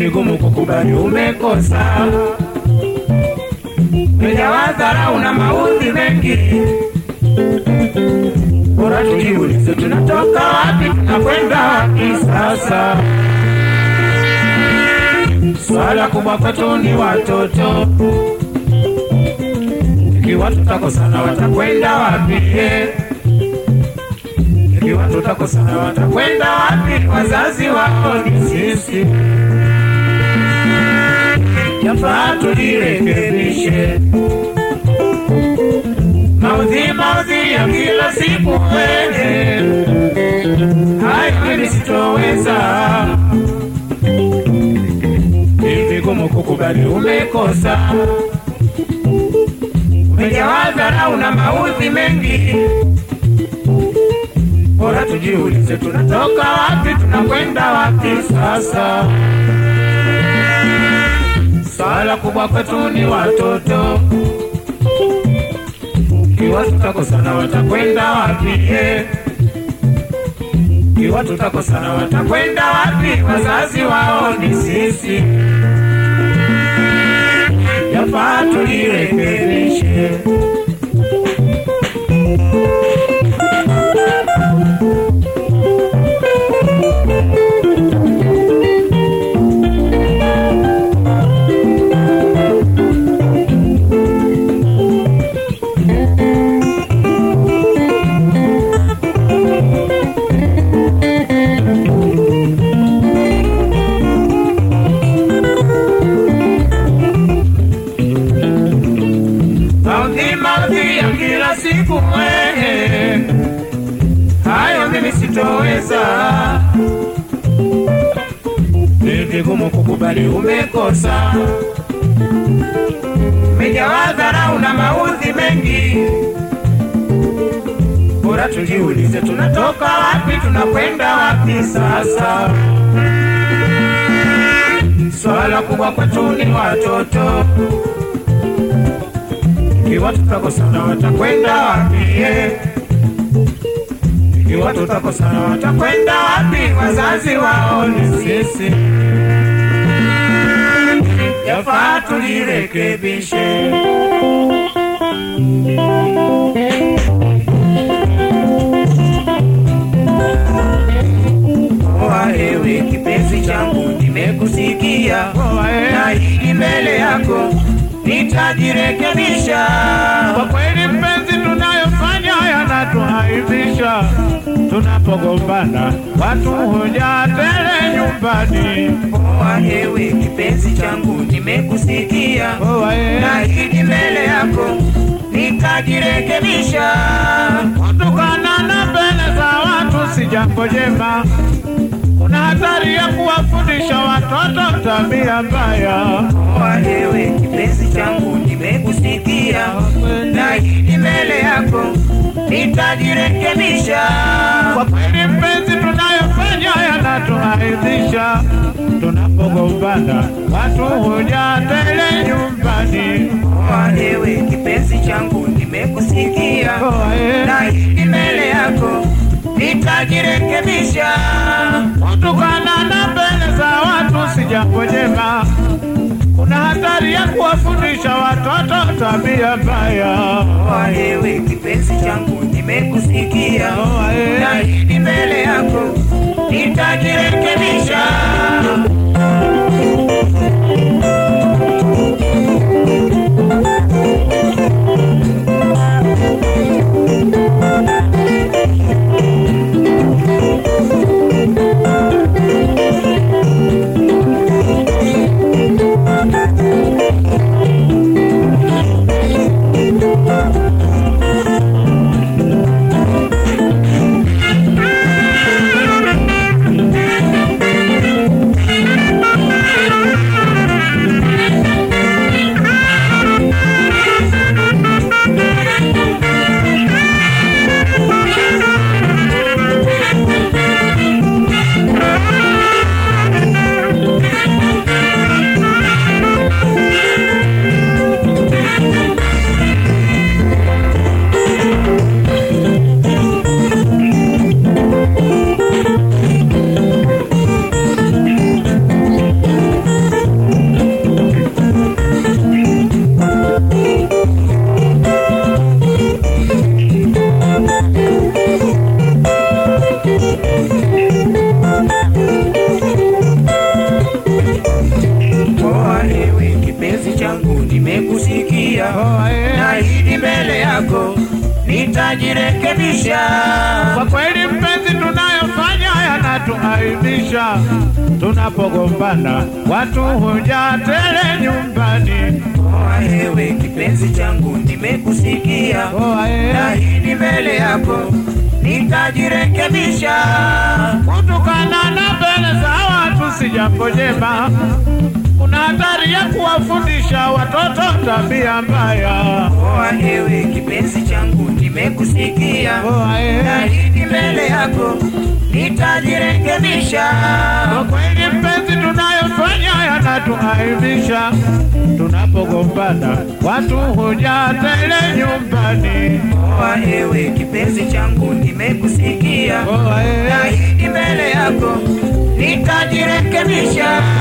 vigumu kukubali umekosa. Umejawa dharau na maudhi mengi, bora tujiulize, tunatoka wapi, tunakwenda wapi sasa? Swala kubwa kwetu ni watoto, ikiwa tutakosana watakwenda wapi? Ikiwa tutakosana watakwenda wapi? Wazazi wao ni sisi, yafaa tujirekebishe. Maudhi maudhi ya kila siku wewe, hayo mimi sitoweza. Ni vigumu kukubali umekosa, umejawa dharau na maudhi mengi bora tujiulize, tunatoka wapi, tunakwenda wapi sasa? Swala kubwa kwetu ni watoto, ikiwa tutakosana watakwenda wapi? eh? Ikiwa tutakosana watakwenda wapi? Wazazi wao ni sisi, yafaa tujirekebishe. Maudhi maudhi ya kila siku wewe, hayo mimi sitoweza. Ni vigumu kukubali umekosa, umejawa dharau na maudhi mengi. Bora tujiulize, tunatoka wapi, tunakwenda wapi sasa? Swala kubwa kwetu ni watoto ikiwa tutakosana watakwenda wapi? eh? Ikiwa tutakosana watakwenda wapi? Wazazi wao ni sisi, yafaa tujirekebishe. Oa ewe kipenzi changu, nimekusikia na hili mbele yako nitajirekebisha. Kwa kweli mpenzi, tunayofanya yanatuaibisha. Tunapogombana watu huja tele nyumbani. Oa ewe kipenzi changu, nimekusikia Oa, eh. na hili mbele yako nitajirekebisha. Kutukana na mbele za watu si jambo jema. Kuna hatari ya kuwafundisha watoto tabia mbaya. Oa ewe kipenzi changu, nimekusikia na hili mbele yako nitajirekebisha. Kwa kweli mpenzi, tunayofanya yanatuaibisha. Tunapogombana watu huja tele nyumbani. Oa ewe kipenzi changu, nimekusikia Oa, eh. na hili mbele yako nitajirekebisha. Kutukana na mbele za watu si jambo jema. Kuna hatari ya kuwafundisha watoto tabia mbaya. Oa ewe kipenzi changu, nimekusikia Oa, eh. na hili mbele yako nitajirekebisha. Poa, eh. naahidi mbele yako nitajirekebisha. Kwa kweli mpenzi, tunayofanya yanatuaibisha. Tunapogombana watu huja tele nyumbani. Poa ewe kipenzi changu, nimekusikia, Poa, eh. naahidi mbele yako nitajirekebisha. Kutukana na mbele za watu si jambo jema. Kuna hatari ya kuwafundisha watoto tabia mbaya. Poa ewe kipenzi changu, nimekusikia, Poa, eh. naahidi mbele yako nitajirekebisha. Kwa kweli mpenzi, tunayofanya yanatuaibisha. Tunapogombana watu huja tele nyumbani. Poa ewe kipenzi changu, nimekusikia, Poa, eh. naahidi mbele yako nitajirekebisha.